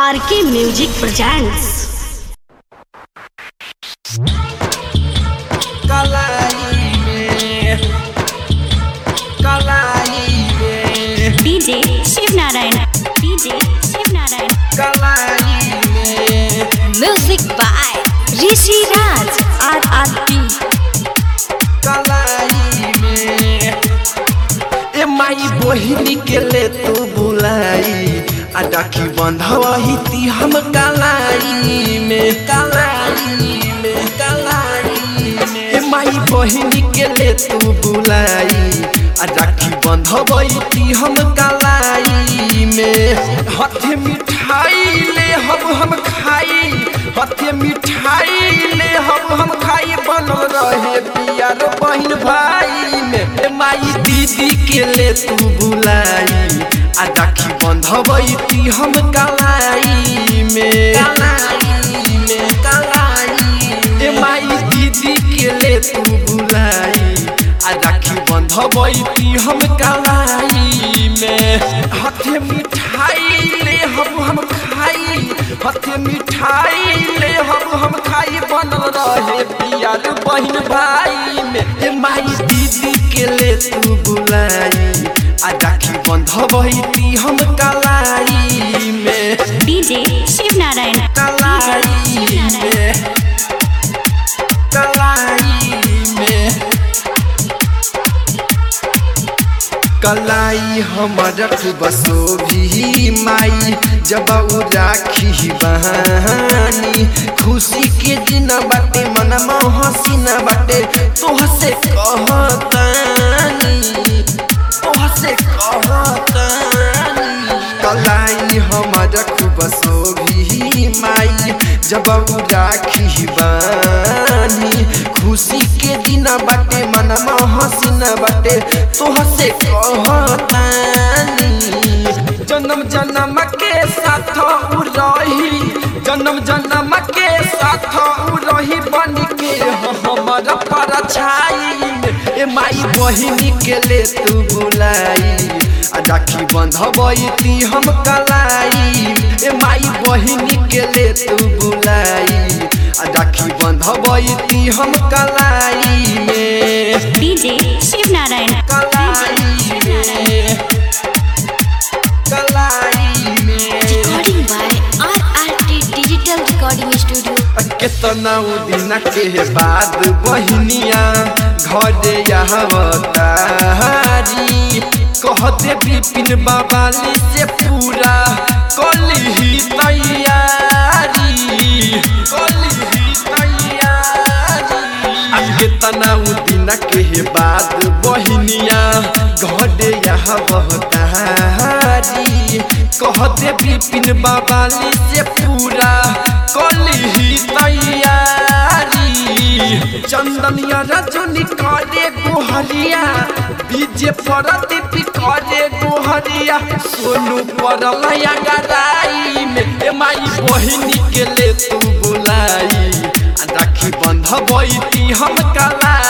आर के music presents कलाई में कलाई में डीजे शिव नारायण डीजे शिव नारायण कलाई में music by Rishi Raj R R T कलाई में ए माई बहिनी के ले तू बुलाई आ डाकी बंधवही ती हम कलाई में कलाई में कलाई में ए माई बहिनी के ले तू बुलाई आ डाकी बंधवही ती हम कलाई में हाथे मिठाई ले हम हम खाई हाथे मिठाई ले हम हम खाई बनल रहे पियर बहन भाई में ए माई दीदी के ले तू बुलाई आ राखी बंधवई ती हम कलाई में कलाई में कलाई ए माई दीदी के ले तू बुलाई आ राखी बंधवई ती हम कलाई में हाथे मिठाई ले हम हम खाई हाथे मिठाई ले हम हम खाई बनल रहे पियर बहन भाई में ए माई दीदी के ले तू बुलाई आ राखी बंधवई ती हम कलाई में डीजे शिव नारायण कलाई में कलाई में कलाई हमर बसो भी माई जब उ राखी बहानी खुशी के दिन बाटे मनमा हसी न बाटे तोह से कहतानी तोह से कहतानी कलाई हमर बसो भी माई जब उ राखी बानी खुशी के दिन बाटे मनमा हसी न बाटे तोह से कहतानी जन्म जन्म के साथ उ रही जन्म जन्म के साथ उ रही बन के हमर पर छाई ए माई बहिनी के ले तू बुलाई आ राखी बंधबई ती हम कलाई ए माई बहिनी के ले तू बुलाई आ राखी बंधबई ती हम कलाई में डीजे शिव नारायण कलाई में कलाई में recording by R R T digital recording studio केतना उ दिन के बाद बहिनिया घरे आवतारी कहते बिपिन बाबाली से पूरा कली तैयारी कली तैयारी आ केतना उ दिन के बाद बहिनिया घरे आवतारी कहते बिपिन बाबाली से पूरा कली तैयारी चंदनिया रजनी करे गोहरिया बीजे परदीप करे गोहरिया सोनू परलया गराई में ए माई बहिनी के ले तू बुलाई आ राखी बंधबई ती हम कलाई